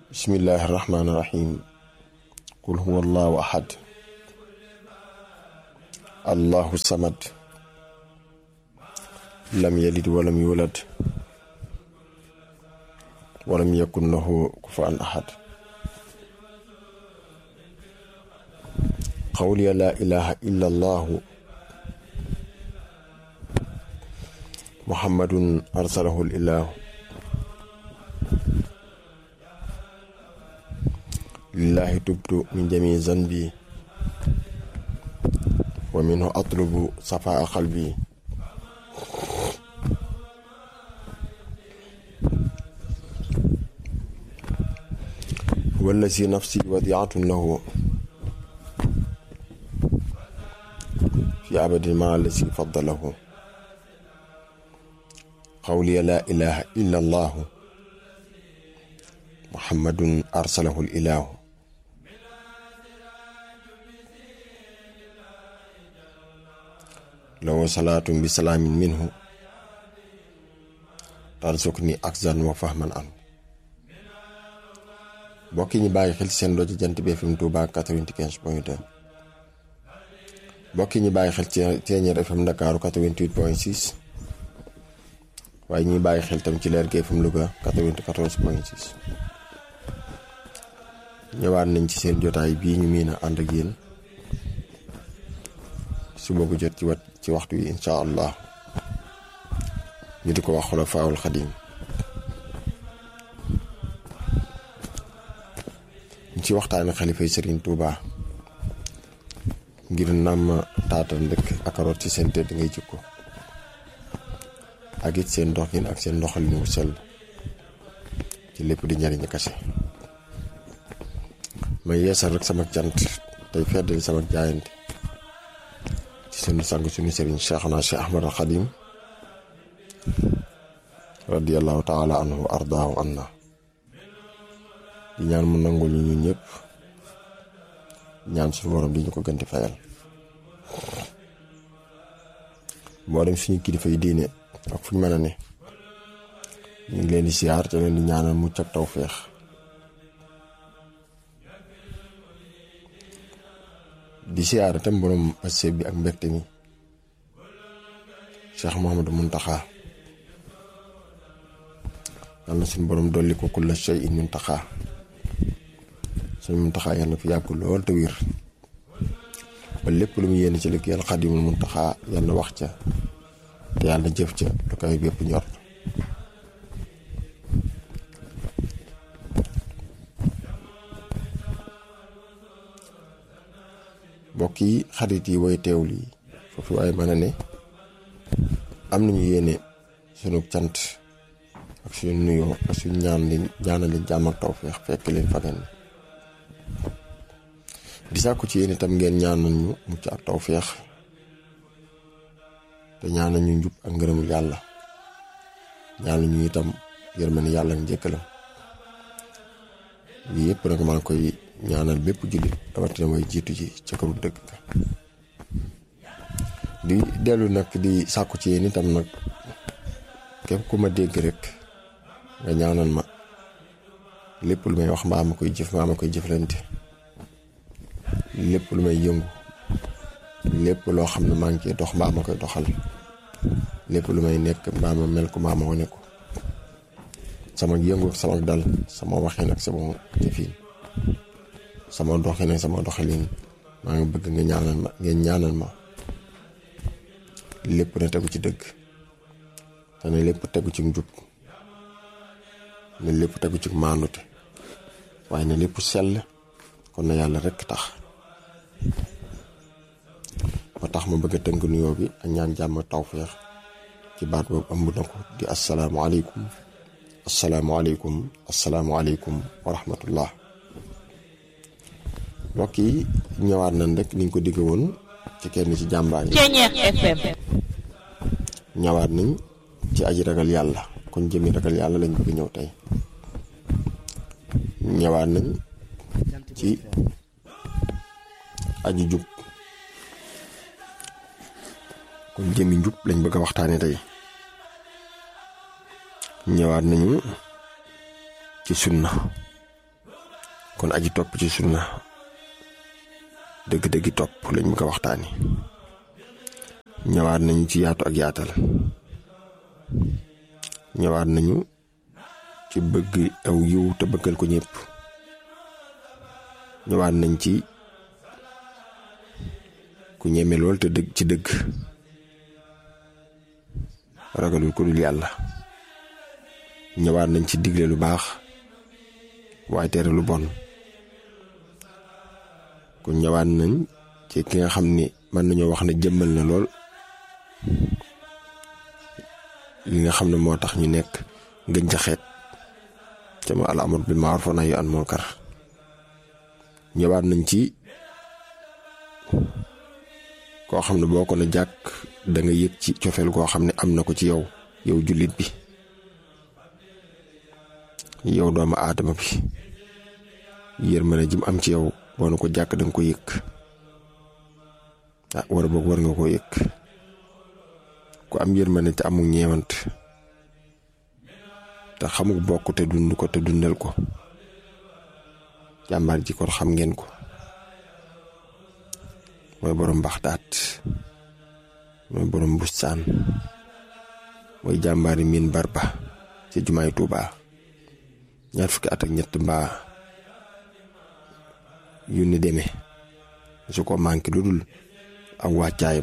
bismillahi irrahmaani irrahim qul huwa allahu ahad allahu samad lam yalid walam yulad walam yakun lahu kufuwan ahad qawliya laa ilaha illa allahu muhammadun arsalahu ilahu lillahi tubtu min jami zanbi wa minhu atlubu safaa qalbi wallazi nafsi wadiatun lahu fi abadin ma allazi faddalahu qawliya laa ilaha illa allahu muhammadun arsalahu ilahu law salaatun bi salaamin minhu tarsukni akzan wa fahman an mbokk ñi bàyyi xel ci seen doo ci jant bi FM Touba 95 point 2 mbokk ñi bàyyi xel ci Thiéniere FM Ndakaaru 88 point 6 waaye ñuy bàyyi xel tam ci Leer gi FM Louga 94 point 6 ñëwaat nañ ci seen jotaay bii ñu miin a ànd ak yéen suba gu jot ci wat ci waxtu yi incha allah ñu di ko wax Xulafaa'ul Xadiim ñu ci waxtaane xalifay Sëriñ Tuuba ngir nam taatan dëkk ak root ci seen tëdd ngay jikko ak it seen doxin ak seen doxalin wu sell ci lépp di njariñ kase may yeesal rek sama cant tey feddali sama jaayante ci sunu sang sunu sëriñ Cheikhna Cheikh Ahmad al Xadim radiyallahu taala anhu wa ardaahu anna di ñaan mu nangul ñu ñun ñëpp ñaan suñu borom di ñu ko gënti fayal moo dem suñu kilifa yi diine ak fu ñu mën a ne ñu ngi leen di siyaar te leen di ñaanal mucc ak tawféex di siyaar itam borom passé bi ak mbégte mi Cheikh Mouhamadou Muntaxa yal na suñu borom dolli ko kulla shay'in muntaxa suñu muntaxa yal na fi yàgg lool te wér ba lépp lu mu yéene ci liggéeyal Xaadimul Muntaxa yal na wax ca te yàlla na jëf ca lu koy bépp ñor mbokk yi xarit yi way teewul yi foofu waaye mën a ne am nañu yéene sunu cant ak suñu nuyoo ak suñu ñaan leen ñaanal leen jàmm ak tawfeex fekk leen fa ngeen di sàkku ci yéen itam ngeen ñaanal ñu mucc ak tawfeex te ñaanal ñu njub ak ngërëmul yàlla ñaanal ñu itam yërmande yàlla ak njëkkalam lii yëpp nag maa ngi koy ñaanal bépp jullit rawatina mooy jiitu ji ca këru dëgg di dellu nag di sàkku ci yéen itam nag képp ku ma dégg rek nga ñaanal ma lépp lu may wax mbaa ma koy jëf mbaa ma koy jëflante lépp lu may yëngu lépp loo xam ne maa ngi cee dox mbaa ma koy doxal lépp lu may nekk mbaa ma mel ko mbaa ma wane ko sama yëngu ak sama dal sama waxin ak sama jëfin sama doxin ak sama doxalin maa ngi bëgg nga ñaanal ma ngeen ñaanal ma lépp na tegu ci dëgg te ne lépp tegu ci njub ne lépp tegu ci maandute waaye ne lépp sell kon na yàlla rekk tax ba tax ma bëgg a tënk nuyoo bi ak ñaan jàmm tawféex ci baat boobu ëmb na ko di asalaamualeykum asalaamualeykum asalaamualeykum wa rahmatullah mbokk yi ñëwaat nañ rek niñ ko digg woon ci kenn ci jàmbaar yi ñëwaat nañ ci aji ragal yàlla kon jëmi ragal yàlla lañ bëgg ñëw tey ñëwaat nañ ci aji jub kon jëmi njub lañ bëgg a waxtaane tey ñëwaat nañu ci sunna kon aji topp ci sunna dëgg-dëggi topp lañ mu ko waxtaani ñëwaat nañu ci yaatu ak yaatal ñëwaat nañu ci bëgg aw yiw te bëggal ko ñëpp ñëwaat nañ ci ku ñeme lool te dëgg ci dëgg ragalul ko dul yàlla ñëwaat nañ ci digle lu baax waaye tere lu bon kon ñëwaat nañ ci ki nga xam ni mën nañoo wax ne jëmmal na lool li nga xam ne moo tax ñu nekk ngën ca xeet ca ma al amr bil ma'ruf wa nahyi an munkar ñëwaat nañ ci koo xam ne boo ko ne jàkk da nga yëg ci cofeel koo xam ne am na ko ci yow yow jullit bi yow doomu aadama bi yërmande ji mu am ci yow boo na ko jàkk da nga ko yëg ah war boog war nga koo yëg ku am yërmande te amul ñeewant te xamul bokk te dund ko te dundal ko jàmbaar ji kon xam ngeen ko mooy borom baxtaat mooy borom bustaan mooy jàmbaari miin barba ci jumaay Tuubaa ñaar fukki at ak ñett mbaa yu ni demee su ko manqué lu dul ak wàccaayam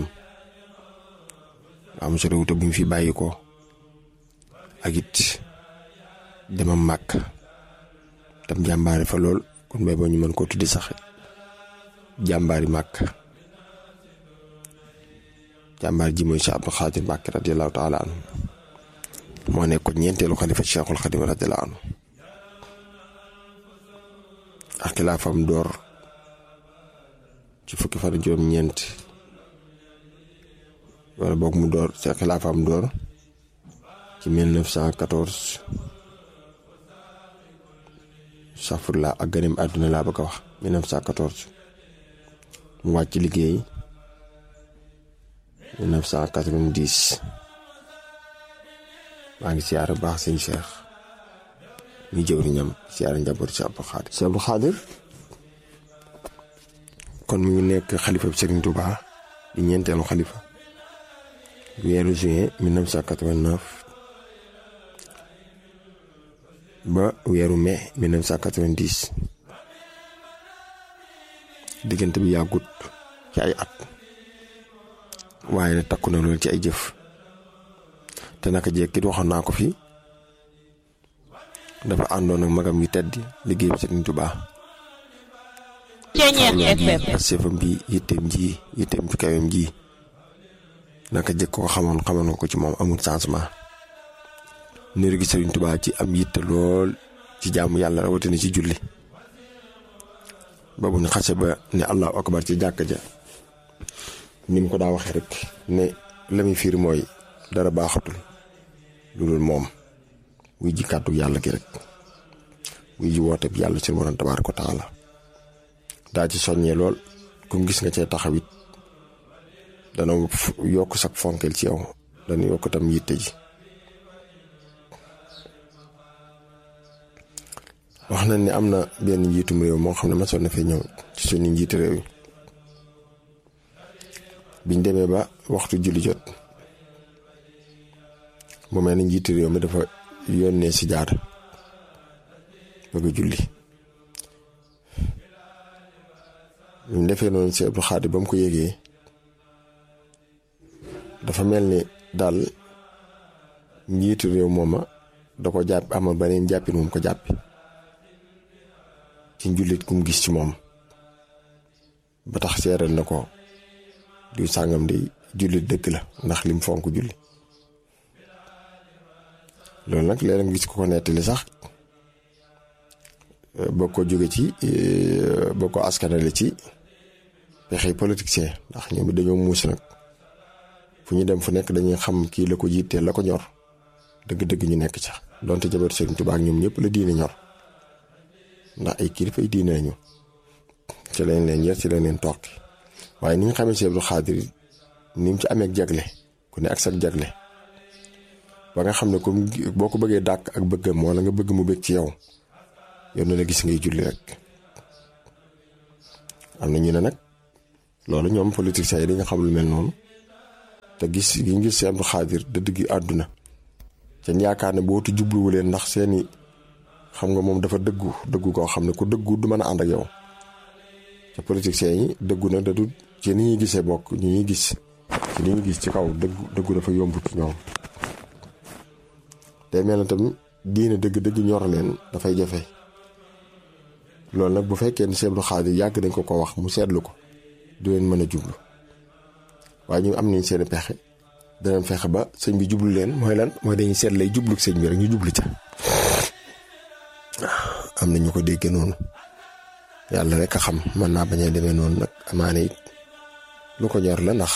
am sa réew te bu ñu fi bàyyi ko ak it demam màkk tam jàmbaari fa lool kon bay boo ñu mën koo tuddi sax jàmbaari màkk jàmbaar ji mooy Cheikh Abdou Khadir Mbacké radiallahu taala anhu moo nekk ko ñeenteelu xalifa Cheikhul Khadim radiallahu anhu ak xilaafam door ci fukki fan juróom ñeent wala boog mu door ci xilaafam door ci 1914 safurla ak ganem àdduna laa bëgg a wax 1914 mu wàcc liggéey 1990 maa ngi siyaare baax sëñ Cheikh ñu jëwriñam siyaare njaboot si Abdou Khadir si Abdou Khadir kon mu ngi nekk xalifa bi Serigne Touba di ñeenteelu xalifa weeru juin 1989 ba weeru mai 1990 diggante bi yàggut ci ay at waaye nag takku na loolu ci ay jëf te naka jekkit waxoon naa ko fi dafa àndoon ak magam yu tedd liggéey bi Serigne Touba pasefam bi yitteem ji yitteem ci kawem ji naka jëkk ko xamoon xamoon ko ci moom amul changement niru gi Serigne Touba ci am yitte lool ci jaamu yàlla rawatina ci julli ba bu ñu xase ba ne allahu akbar ci jàkka ja ni mu ko daa waxee rek ne la muy fiir mooy dara baaxatul lu dul moom wuy ji kàddu yàlla gi rek wuy ji woote bi yàlla seen borom tabaaraka wa taala daa ci soññee lool comme gis nga cee taxawit dana yokk sak fonkel ci yow dana yokk tam yitte ji wax nañ ne am na benn njiitum réew moo xam ne masoon na fee ñëw ci suñu njiitu réew yi biñ demee ba waxtu julli jot mu mel ni njiitu réew mi dafa yónnee si jaar bëgg julli ñu defee noonu si Abdou Khadir ba mu ko yégee dafa mel ni daal njiitu réew mooma da ko jàpp amal beneen jàppin moom ko jàppi ci njullit kum gis ci moom ba tax seeral na ko du sàngam di jullit dëgg la ndax lim fonk julli loolu nag léeg-léeg nga gis ko ko nettali sax boo ko jóge ci boo ko askanale ci pexey politicien ndax ñoom dañoo muus nag fu ñu dem fu nekk dañuy xam kii la ko jiiteel la ko ñor dëgg-dëgg ñu nekk ca donte jabar Sëriñ Tuubaa ak ñoom ñëpp la diine ñor ndax ay kilifa ay diine lañu ci lañ leen yar ci lañ leen toqi waaye ni ñu xamee si Abdou Khadir ni mu ci amee jagle ku ne ak sa jagle ba nga xam ne comme boo ko bëggee dàkk ak bëggam wala nga bëgg mu bëgg ci yow yow na la gis ngay julli rek am na ñu ne nag loolu ñoom politiciens yi dañu xam lu mel noonu te gis gi ñu gis seen Abdou Xaadir dëdd gi àdduna seen yaakaar ne bootu jubluwu leen ndax seeni xam nga moom dafa dëggu dëggu koo xam ne ku dëggu du mën a ànd ak yow te politiciens yi dëggu na da du ci ni ñuy gisee bokk ñu ñuy gis ci li ñu gis ci kaw dëggu dëggu dafa yomb ci ñoom te mel na tamit diine dëgg-dëgg ñor leen dafay jafe loolu nag bu fekkee ne Sëñ Abdou Xaadir yàgg dañ ko ko wax mu seetlu ko du leen mën a jublu waaye ñu am nañ seen pexe danañ fexe ba sëñ bi jublu leen mooy lan mooy dañuy seet lay jublu sëñ bi rek ñu jublu ca am na ñu ko dégg noonu yàlla rek a xam mën naa bañ a demee noonu nag amaane it lu ko ñor la ndax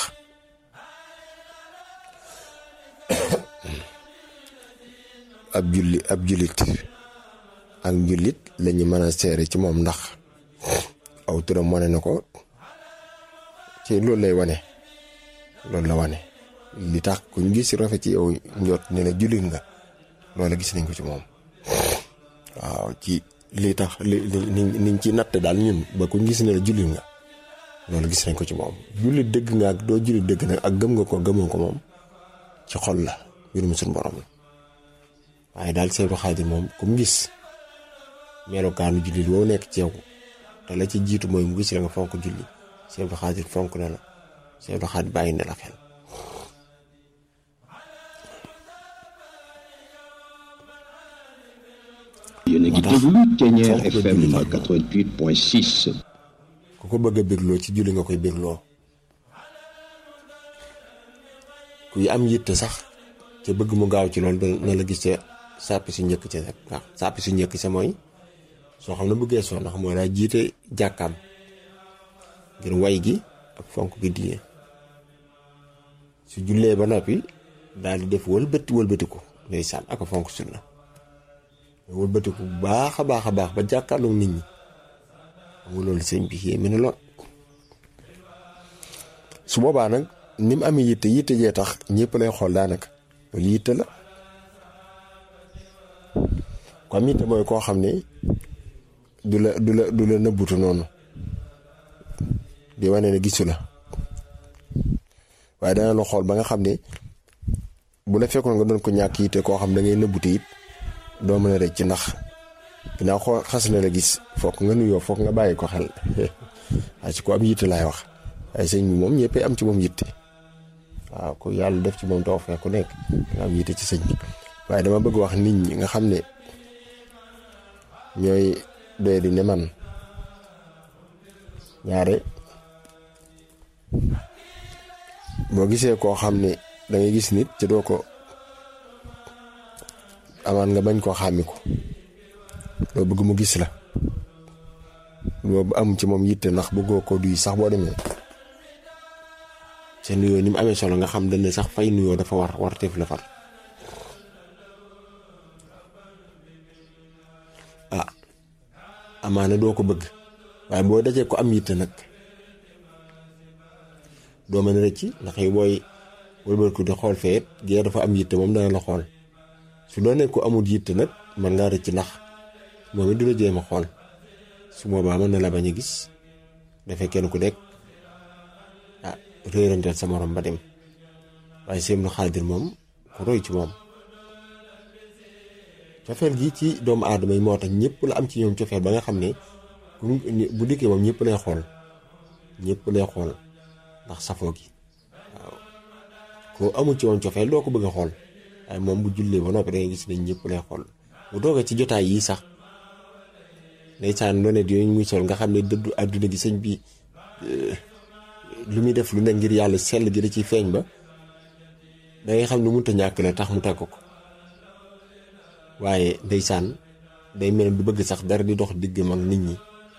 ab julli ab jullit ak njullit lañu mën a seere ci moom ndax aw turam wane na ko ci loolu lay wane loolu la wane li tax ku ñu gis rafet ci yow njot ne la jullit nga loola gis nañ ko ci moom waaw ci li tax li li niñ ci natt daal ñun ba ku ñu gis ne la jullit nga loolu gis nañ ko ci moom jullit dëgg nga ak doo jullit dëgg nag ak gëm nga ko gëmoo ko moom ci xol la mbirum suñu borom la waaye daal Sëñ Abdou Xaadir moom ku mu gis melokaanu jullit woo nekk ci yow te la ci jiitu mooy mu gis la nga fonk julli Sëñ Abdou Xaadir fonk na la Sëñ Abdou Xaadir bàyyi na la xel yéen a ngi déglu Thiéniere FM 88.6. ku ko bëgg a bégloo ci julli nga koy bégloo kuy am yitte sax ca bëgg mu gaaw ci loolu na la gis ca sàppi su njëkk ca rek waaw sàppi su njëkk sa mooy soo xam ne bëggee soo ndax mooy daa jiite jàkkaam ngir way gi ak fonk gi diine su jullee ba noppi daal di def wëlbati wëlbatiku ndeysaan ak fonk sunna wëlbatiku bu baax a baax a baax ba jàkkaarloog nit ñi xam nga loolu sëñ bi yéeme na lool su boobaa nag ni mu amee yitte yitte jee tax ñëpp lay xool daanaka loolu yitte la ko am yitte mooy koo xam ne du la du la du la nëbbutu noonu di wane ne gisu la waaye dana la xool ba nga xam ne bu la fekkoon nga doon ko ñàkk yitte koo xam da ngay nëbbutu it doo mën a rëcc ci ndax ginnaaw xoo xas na la gis foog nga nuyoo foog nga bàyyi ko xel waaye ci ko am yitte laay wax waaye sëñ bi moom ñëppay am ci moom yitte waaw ku yàlla def ci moom too fekk ku nekk nga am yitte ci sëñ bi waaye dama bëgg wax nit ñi nga xam ne ñooy doy di ne man ñaare boo gisee koo xam ne da ngay gis nit ci doo ko amaan nga bañ koo xàmmi ko loo bëgg mu gis la boobu am ci moom yitte ndax bëggoo ko duy sax boo demee seen nuyoo ni mu amee solo nga xam dañ ne sax fay nuyoo dafa war war teef la far ah amaana doo ko bëgg waaye boo dajee ko am yitte nag doo mën a rëcc ndax yow booy wëlbatiku di xool feet gee dafa am yitte moom dana la xool su doonee ko amul yitte nag man ngaa rëcc ndax moom it du la jéem a xool su boobaa mën na la bañ a gis dafay kenn ku nekk ah réeranteel sa morom ba dem waaye Sëñ Abdou Xaadir moom ku roy ci moom cofeel gi ci doomu aadama yi moo tax ñëpp la am ci ñoom cofeel ba nga xam ne bu dikkee moom ñëpp lay xool ñëpp lay xool ndax safoo gi waaw koo amul ci moom cofeel doo ko bëgg a xool waaye moom bu jullee ba noppi da ngay gis ne ñëpp lay xool bu toogee ci jotaay yii sax ndeysaan lonet yooyu muy sol nga xam ne dëddu àdduna gi sëñ bi lu muy def lu ne ngir yàlla sell gi da ciy feeñ ba da ngay xam ne mënut a ñàkk la tax mu tàgg ko waaye ndeysaan day mel du bëgg sax dara di dox diggam ak nit ñi